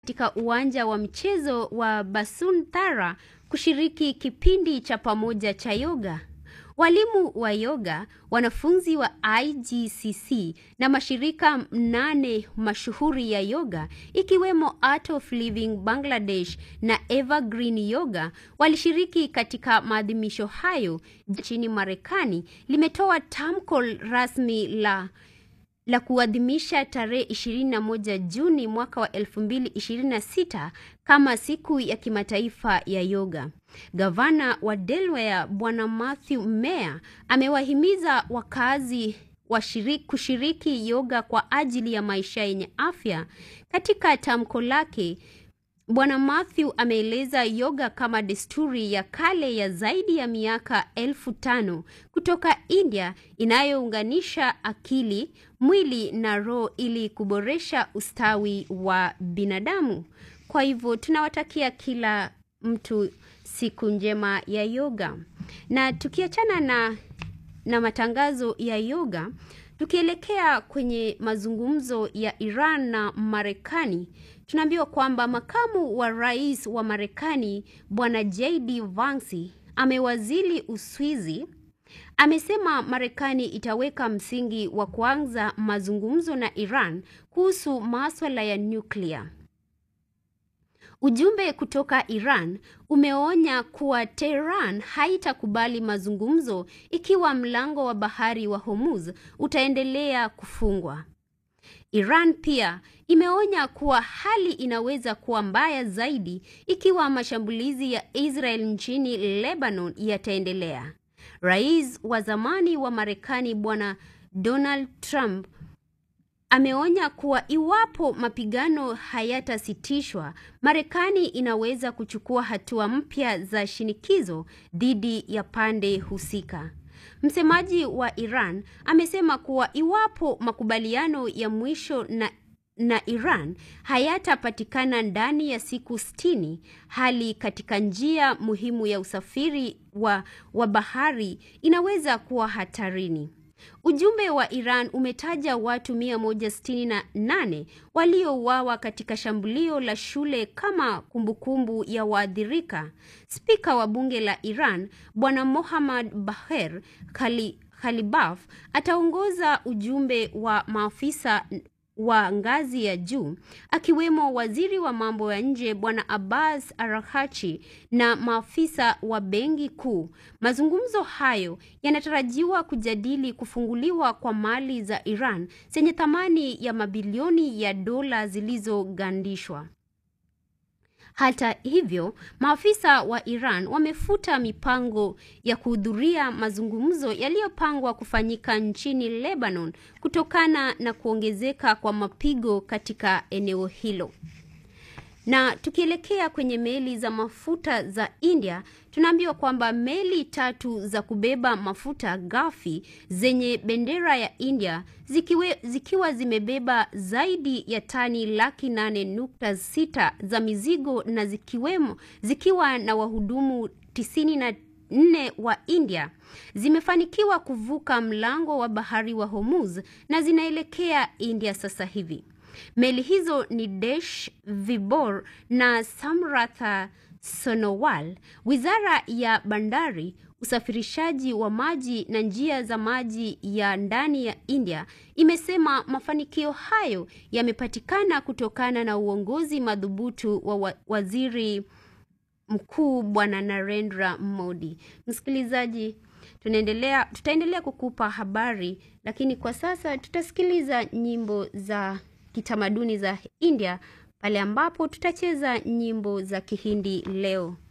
katika uwanja wa mchezo wa Basuntara kushiriki kipindi cha pamoja cha yoga. Walimu wa yoga, wanafunzi wa IGCC na mashirika mnane mashuhuri ya yoga ikiwemo Art of Living Bangladesh na Evergreen Yoga walishiriki katika maadhimisho hayo nchini Marekani limetoa tamko rasmi la la kuadhimisha tarehe 21 Juni mwaka wa 2026 kama siku ya kimataifa ya yoga. Gavana wa Delaware Bwana Matthew Meyer amewahimiza wakazi washiriki kushiriki yoga kwa ajili ya maisha yenye afya. Katika tamko lake, Bwana Matthew ameeleza yoga kama desturi ya kale ya zaidi ya miaka elfu tano kutoka India inayounganisha akili, mwili na roho ili kuboresha ustawi wa binadamu. Kwa hivyo tunawatakia kila mtu siku njema ya yoga. Na tukiachana na na matangazo ya yoga, tukielekea kwenye mazungumzo ya Iran na Marekani, tunaambiwa kwamba makamu wa rais wa Marekani Bwana JD Vance amewazili Uswizi amesema Marekani itaweka msingi wa kuanza mazungumzo na Iran kuhusu maswala ya nyuklia. Ujumbe kutoka Iran umeonya kuwa Tehran haitakubali mazungumzo ikiwa mlango wa bahari wa Hormuz utaendelea kufungwa. Iran pia imeonya kuwa hali inaweza kuwa mbaya zaidi ikiwa mashambulizi ya Israel nchini Lebanon yataendelea. Rais wa zamani wa Marekani Bwana Donald Trump ameonya kuwa iwapo mapigano hayatasitishwa, Marekani inaweza kuchukua hatua mpya za shinikizo dhidi ya pande husika. Msemaji wa Iran amesema kuwa iwapo makubaliano ya mwisho na na Iran hayatapatikana ndani ya siku sitini, hali katika njia muhimu ya usafiri wa, wa bahari inaweza kuwa hatarini. Ujumbe wa Iran umetaja watu 168 waliouawa katika shambulio la shule kama kumbukumbu ya waathirika. Spika wa bunge la Iran Bwana Mohammad Baher Khali, Khalibaf ataongoza ujumbe wa maafisa wa ngazi ya juu akiwemo waziri wa mambo ya nje Bwana Abbas Araghchi na maafisa wa benki kuu. Mazungumzo hayo yanatarajiwa kujadili kufunguliwa kwa mali za Iran zenye thamani ya mabilioni ya dola zilizogandishwa. Hata hivyo, maafisa wa Iran wamefuta mipango ya kuhudhuria mazungumzo yaliyopangwa kufanyika nchini Lebanon kutokana na kuongezeka kwa mapigo katika eneo hilo. Na tukielekea kwenye meli za mafuta za India, tunaambiwa kwamba meli tatu za kubeba mafuta ghafi zenye bendera ya India zikiwe, zikiwa zimebeba zaidi ya tani laki nane nukta sita za mizigo na zikiwemo, zikiwa na wahudumu tisini na nne wa India zimefanikiwa kuvuka mlango wa bahari wa Hormuz na zinaelekea India sasa hivi. Meli hizo ni Desh Vibor na Samratha Sonowal. Wizara ya Bandari, usafirishaji wa maji na njia za maji ya ndani ya India imesema mafanikio hayo yamepatikana kutokana na uongozi madhubutu wa, wa waziri mkuu Bwana Narendra Modi. Msikilizaji, tunaendelea tutaendelea kukupa habari, lakini kwa sasa tutasikiliza nyimbo za kitamaduni za India pale ambapo tutacheza nyimbo za Kihindi leo.